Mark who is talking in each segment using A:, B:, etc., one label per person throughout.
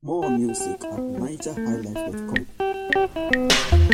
A: More music at nigerhighlife.com.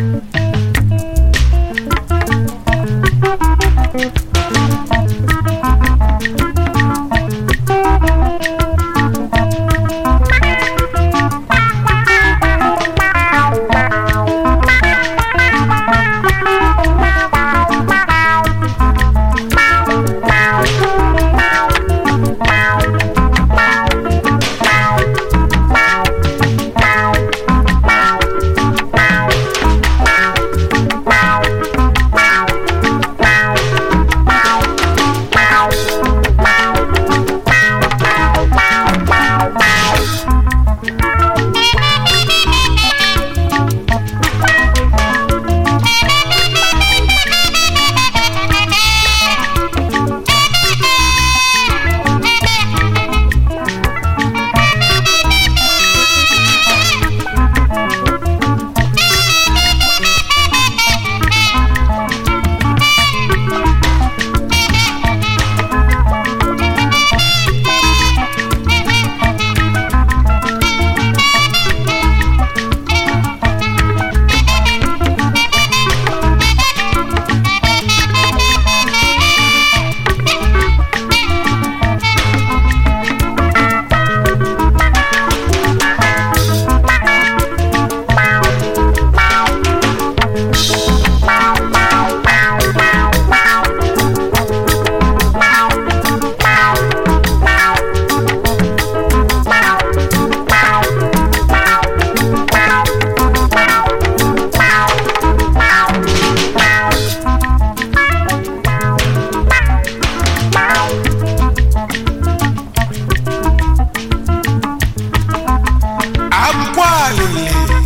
B: akwa alili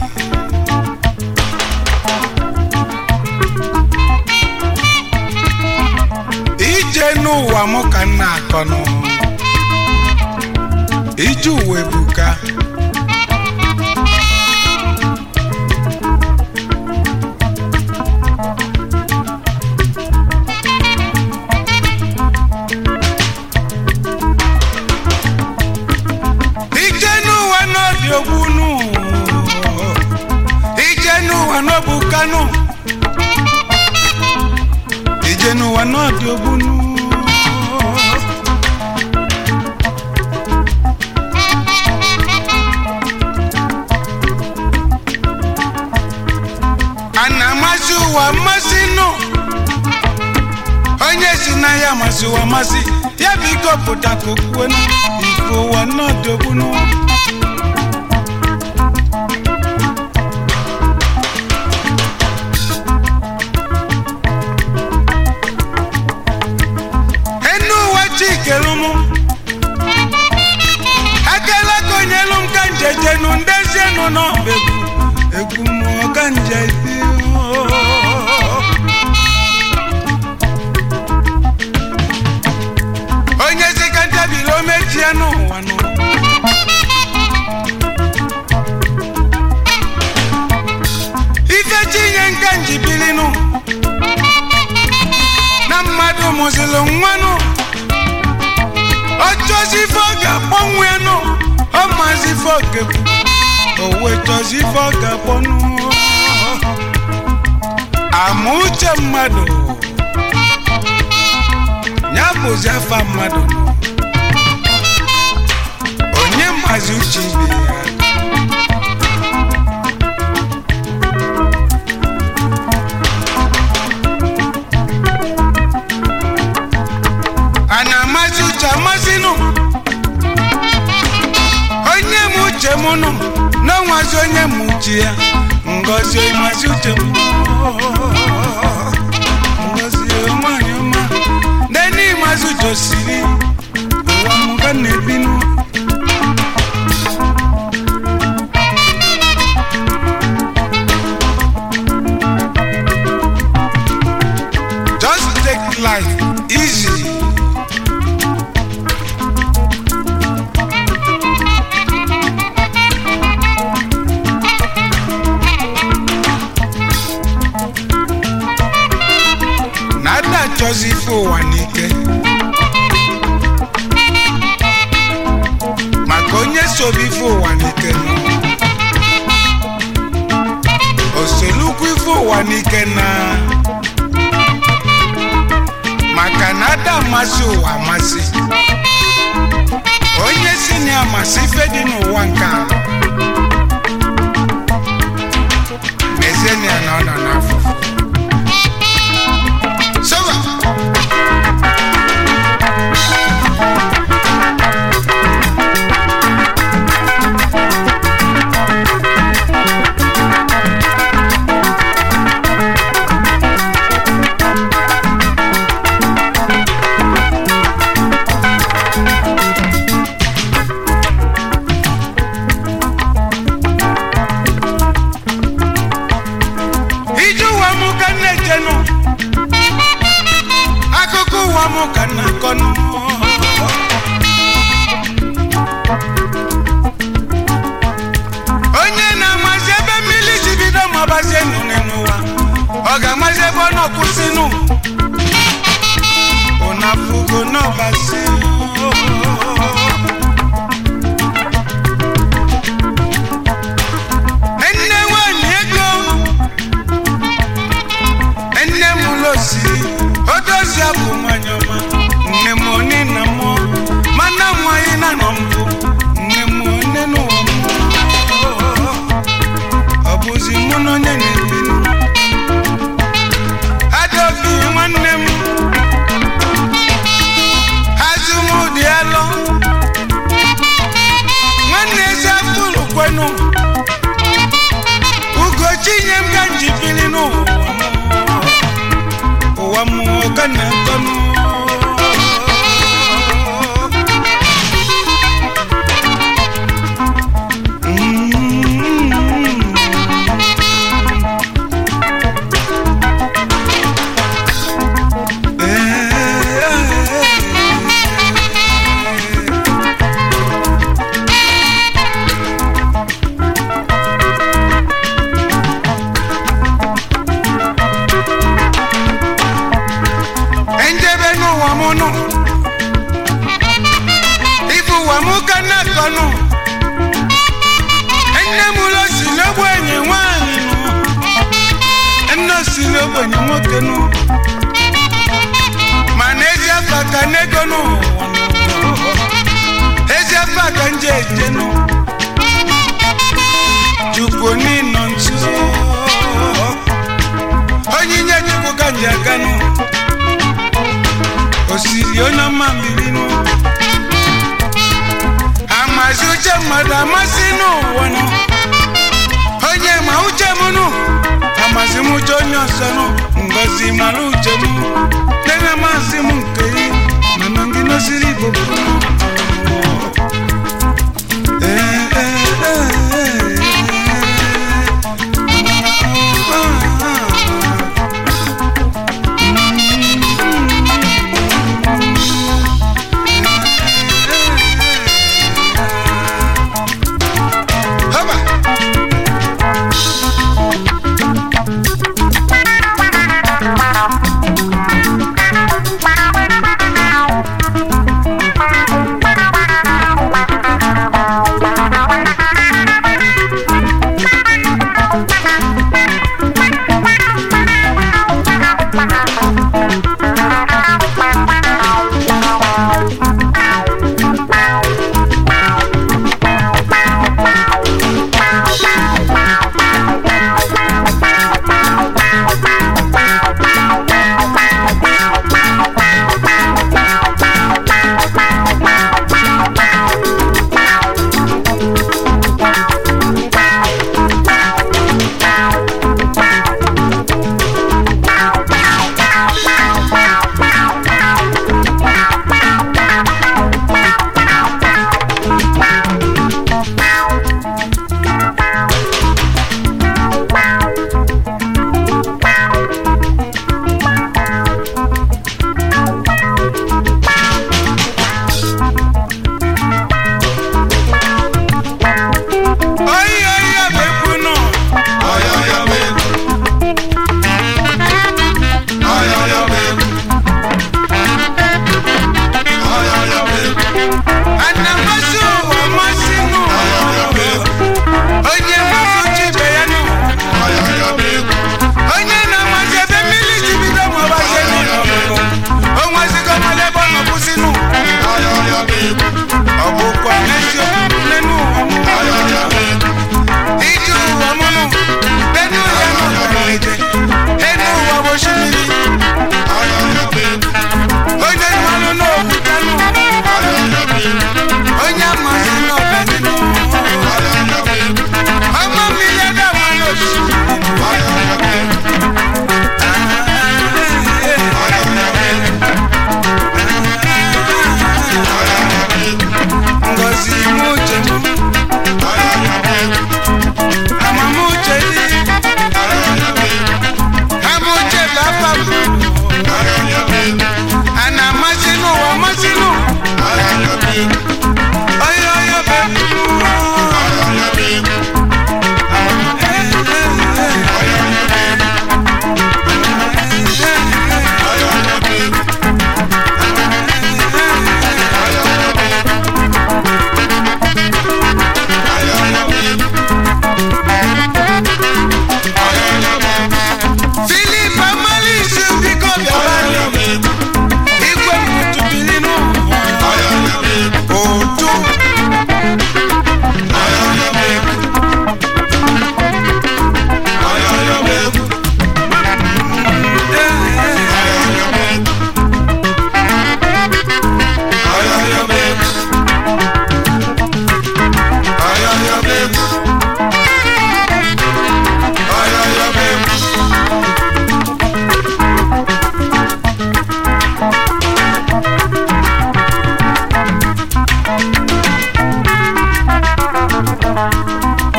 B: ije n'ụwa mụ ka m na-akọnụ ije uwe buka ije n'ụwa n'ọdị ogbunu ije n'ụwa n'ọbụ kanu ije n'ụwa n'ọdị ogbunu a na-amasị ụwa mmasị nụ onye si na ya amasị ụwa amasị ya bụ ike pụta ka okwuwe ife ụwa n'ọdị ogbunu enu ụwa chikelu mụ akala ka onyelu m ka njejenu ndezienu n'ọba egwu egwu mmụọ ka njezi onye si ka ntabili o mechie n'ụwa nụ ife chinye nka njibilinu na mmadụ mụzịlụ nwanụ ọchọzi ife ọ ga-akpọnwụ ya nụ ọ mazi ife ọ ga-ekwu o wee chọzi ife ọ ga-akpọnụ ama uche mmadụ ya bụzi afa mmadụ onye mazi uche ibe ya a na-amasị uche amasịnụ onye m uche m nụ n'ọnwazi onye m uche ya ngozi ịmasị uche m ngozi nwanyị ọma nene ịmasị uche osiri ụwa m ga na-ebinụ just take life easy na ada achọzi ife ụwa n'ike maka onye sobe ife ụwa n'ike nụ amasị ụwa amasị onye si na amasị ife dị n'ụwa nke a mezienia na ọ nọ n'afụfụ soba ije ụwa m ka m na-ejenu akụkọ ụwa m ka m na-akọnụ onye na-amazi ebe mmiri si bido mabazie nnụnụ n'ụwa ọ ga-amazi ebe ọ nọkwụsịnụ ụnafugo n'ọbazi nne nwanyị ego nne m losi odozi abụ nwanyị ọma nne m oni na mụ mana nwanyị na nọ mbụ nne m one n'ụwa m ọ bụzi mụ na onye na-ebinu adaobi nwanne m azụmụdị alọ nwanne ezi afụlụ kwenu ugochi nye m ka m ji bili n'ụwa m ụwa m ka na-akọnụ njebe n'ụwa m nụ ife ụwa m ka na-akọnụ nne m ụlọ si n'ogbenye nwaanyị nụ nne si n'ogbenye nwoke nụ mana ezi afa ka n'ego n'ụwa nụ ezi afa ka nje eje nụ chukwu n'ịnọ nso onyinye chukwu ka nje aga nụ osiri onye ọma mbirinu amazi uche mmadụ amasị n'ụwa nọ onye ma uche m nụ amazi m uche onye ọzọ nụ ngozi mara uche m nene masị m nke yi mana gị nosiri igbo bụ Ee, ee, ee, ee. Ah, ah, ah. Haba.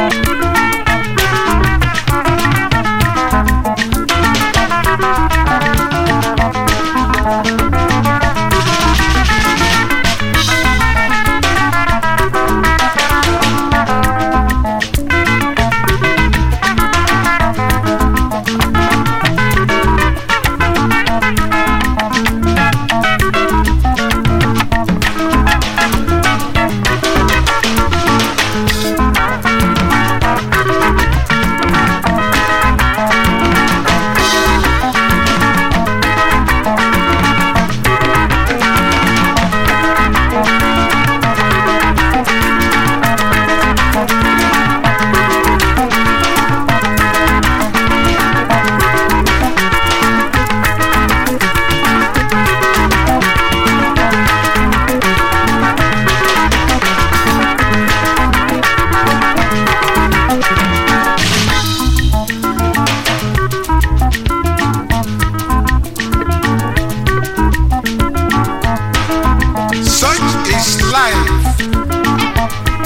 B: Such is life.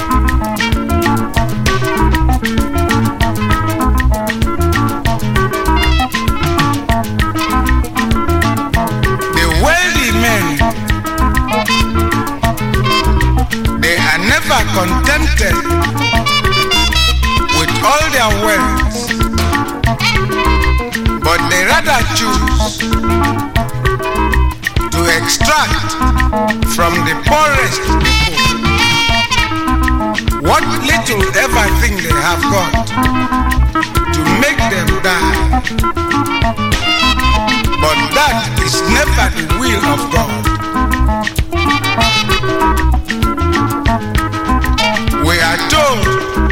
B: The wealthy men, they are never contented with all their wealth, but they rather choose to extract from the poorest people what little ever thing they have got to make them die. But that is never the will of God. We are told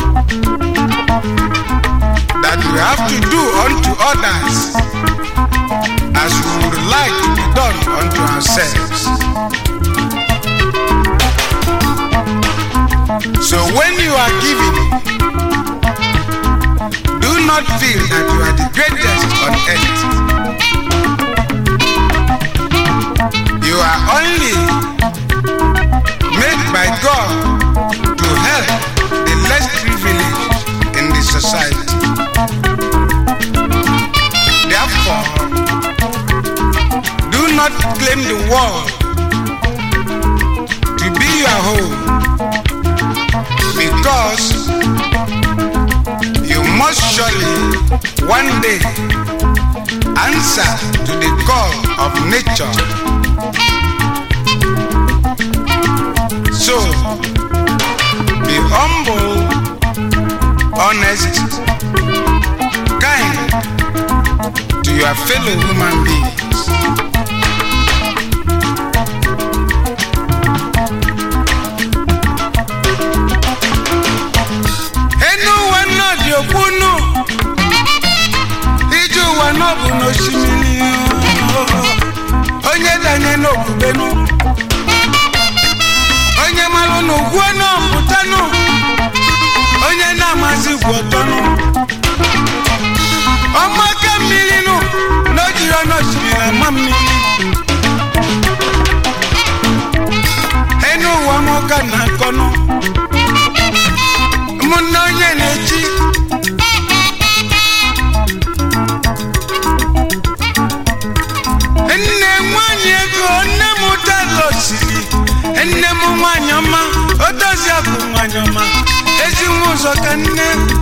B: that we have to do unto others as we would like to be done unto ourselves. So when you are giving, do not feel that you are the greatest on earth. You are only made by God to help the less privileged in the society. Therefore, do not claim the world to be your home because you must surely one day answer to the call of nature. So, be humble, honest, kind to your fellow human beings. enu ụwa náà dị okwunu ije ụwa náà bụ n'osimiri onye danye n'okwubenu onye malụ n'ugwu náà pụtanụ onye na-amazi gwu ọtọnụ ọmaka mmiri nụ na o jiri ọnụ osimiri ama mmiri enu ụwa mụka na akọnụ ụmụnne onye na-echi nne nwanyị ego nne m ụtala osiri nne m nwanyị ọma o dozie bụ nwanyị ọma ezi nwa ụzọ ka nne